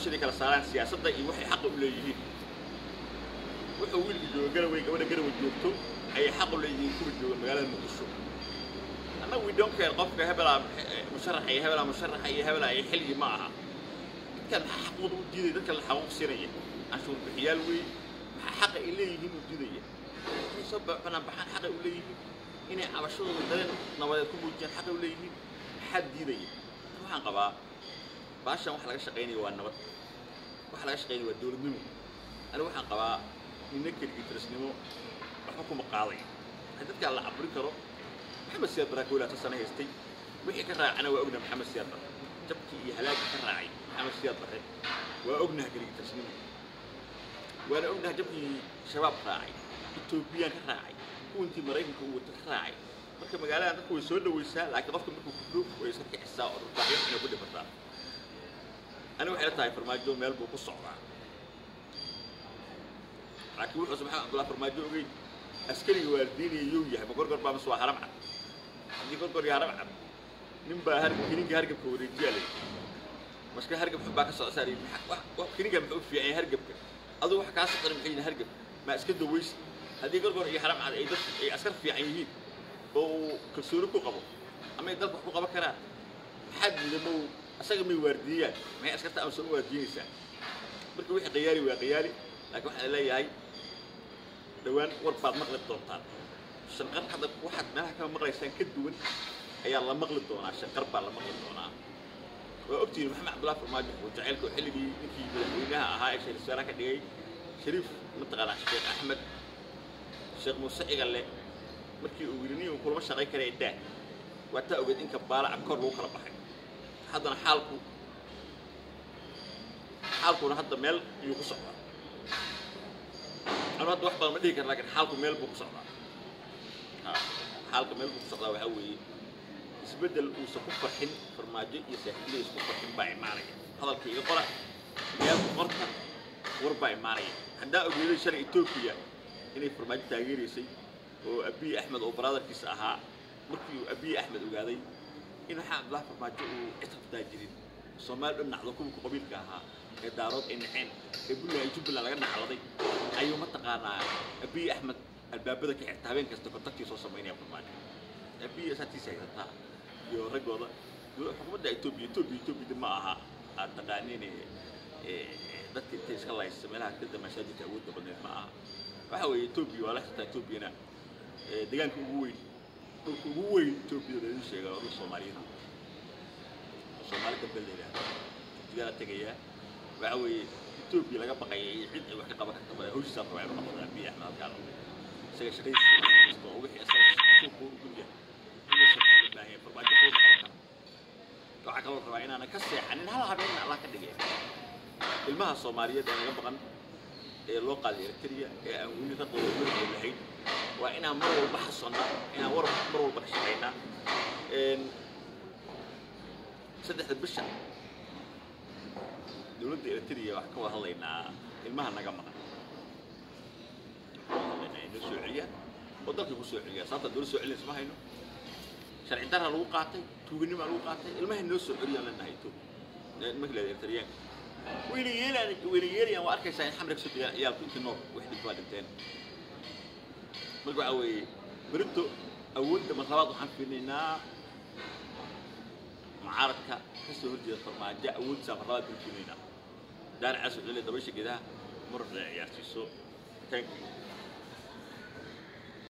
bulshadii kala saaraan siyaasadda iyo waxay xaqa u leeyihiin wuxuu wiilka jooga garawey gabadha garawey joogto ayay xaq u leeyihiin kuwa jooga magaalada muqdisho annaga we don't care qofka hebelaa musharaxa iyo hebelaa musharaxa iyo hebelaa iyo xiligi ma aha dadkan maxaa xaqooda u diidaya dadkan la xaquuq siinaya canshuur bixiyaal wey maxaa xaqa ay leeyihiin u diidaya inay soo banaan baxaan xaqay u leeyihiin inay cabashadooda dareen nabadeed ku muujiyaan xaqay u leeyihiin maxaa diidaya waxaan qabaa baashan waxa laga shaqaynaya waa nabad waxa laga shaqaynaya waa dowladnimo aniga waxaan qabaa nina keligii tirisnimo waxba kuma qaaday haddii dadkaa la caburi karo maxamed siyaad baraa kowlaa ta sana haystay wixii ka raacana waa ognaha maxamed siyaad bare jabkii iyo halaagii ka raacay maxamed siyaad bare waa ognaha keligii tirisnimo waana ognaha jabkii shabaab raacay etoobiyaan ka raacay kuwantii maraykanka uu wata ka raacay marka magaaladan dadku way soo dhawaysaa laakiin qofka markuu kudhow way iska kicisaa oo dhulbaaxyo inay ku dhimataa aniga waxay la tahay farmaajo meel buu ku socdaa laakiin wuxuuse maxamed cabdullahi farmaajo ogeyn askariga waalidiinaya yow yahay ma gorgor baa mise waa haram cad haddii gorgor iyo haram cad nin baa har kininka hargabka wareejiyaa lay maska hargab xun baa ka socda saar kininka muxuu fiican yahay hargabka aduu wax kaa socdan maxay yihin hargab maa iska dawaysa haddii gorgor iyo haram cad ay dad ay askar fiican yihiin oo uu kalsooni ku qabo ama ay dalka wax ku qaban karaan maxaa diida ma asaga may waardiiyaan maxay askarta ama soo waardiinaysaa marka wixii qiyaali waa qiyaali laakiin waxaan leeyahay dhowaan war baad maqli doontaan shanqar hadda waxaad meelaha kama maqlaysaan ka duwan ayaa la maqli doonaa shanqar baa la maqli doonaa waa ogtihiin maxamed cabdullahi farmaajo oo jacaylka oo xilligii ninkii madaxweynaha ahaa ee shariif wasaaraha ka dhigay shariif mataqaanaa sheekh axmed sheekh muuse cigalle markii uu yidhi nin uu kulama shaqayn karaya daa waa taa ogeed in kabaala abkoor lagu kala baxay haddana xaalku xaalkuna hadda meel ayuu ku socdaa anu hadda wax badan ma dhihi kara lakin xaalku meel buu ku socdaa xaalka meel buu ku socdaa waxaa weeye isbeddel uusan ku farxin farmaajo iyo saaxiibadiisa ku farxin baa imaanaya hadalka iga qora meel qorta war baa imaanaya haddaa ogeeday shalay etoobiya inay farmaajo taageeraysay oo abiy axmed oo baraadarkiisa ahaa markii uu abiy axmed ogaaday in waxaa cabdullahi farmaajo uu cisabtaa jirin soomaali dhan nacdo kuwii qabiilka ahaa ee daarood ay naceen ee buntland iyo jubbaland laga nacladay ayuu mataqaanaa abiy axmed albaabada ka xirta habeen kasta kontaktii soo samaynaya farmaajo abiy saatiisa haysataa iyo raggooda xukuumadda etoobiya etoobiya etoobiyada ma aha aad taqaaniin dadka intay iska laysa meelaha kada masaajidka awoodda badneed ma aha waxa weeye etoobiya waa la xirtaa etoobiyana deegaanka ugu weyn dhulka ugu weyn etoobiyada laidin sheega waa dhul soomaaliyeed soomaali gabdha la yidhaahdo jigala tegayaa waxa weeye etoobiya laga baqaya iyo cid ay wax ka qaban karta male hawshiisaa rabaa inuu qabado abiy axmed halkaa noqday isaga shaqadiisa oo wixii isaga suuqa u gudya inuusan loo baahan yahay farmaajo qowda qaban kara waxaa kaloo rabaa inaanan ka seexanin hal habeen allah ka dhigay ilmaha soomaaliyeed ee naga baqan ee loo qaaday eritrea ee aan weli raqooda weligood lahayn waa inaan mar walba xasonnaa inaan war mar walba ka shaqaynaa saddexda bisha dowladda eritrea waxaan ka wada hadlaynaa ilmaha naga maqan hadlaynaa inoo soo celiyaan oo dalkay ku soo celiyaan sababta dowlad soo celinaysa ma hayno sharci darra lagu qaatay tuuganimaa lagu qaatay ilmahay noo soo celiyaan leenahay etoobiya nimanka leeda eritreyaan wayna yeelaan wayna yeelayaan waa arkaysaa in xamra kasoo degaan ciyaalku intii nool wax dhinto waa dhinteen marka waxaa weeye berinto awoodda marlabaad waxaan fiirinaynaa mucaaradka ka soo horjeeda farmaajo awooddiisaa marlabaad baan fiirinaynaa daar caas wuxuu leeyahay dabaysha geedaha mar ciyaarsiiso thank you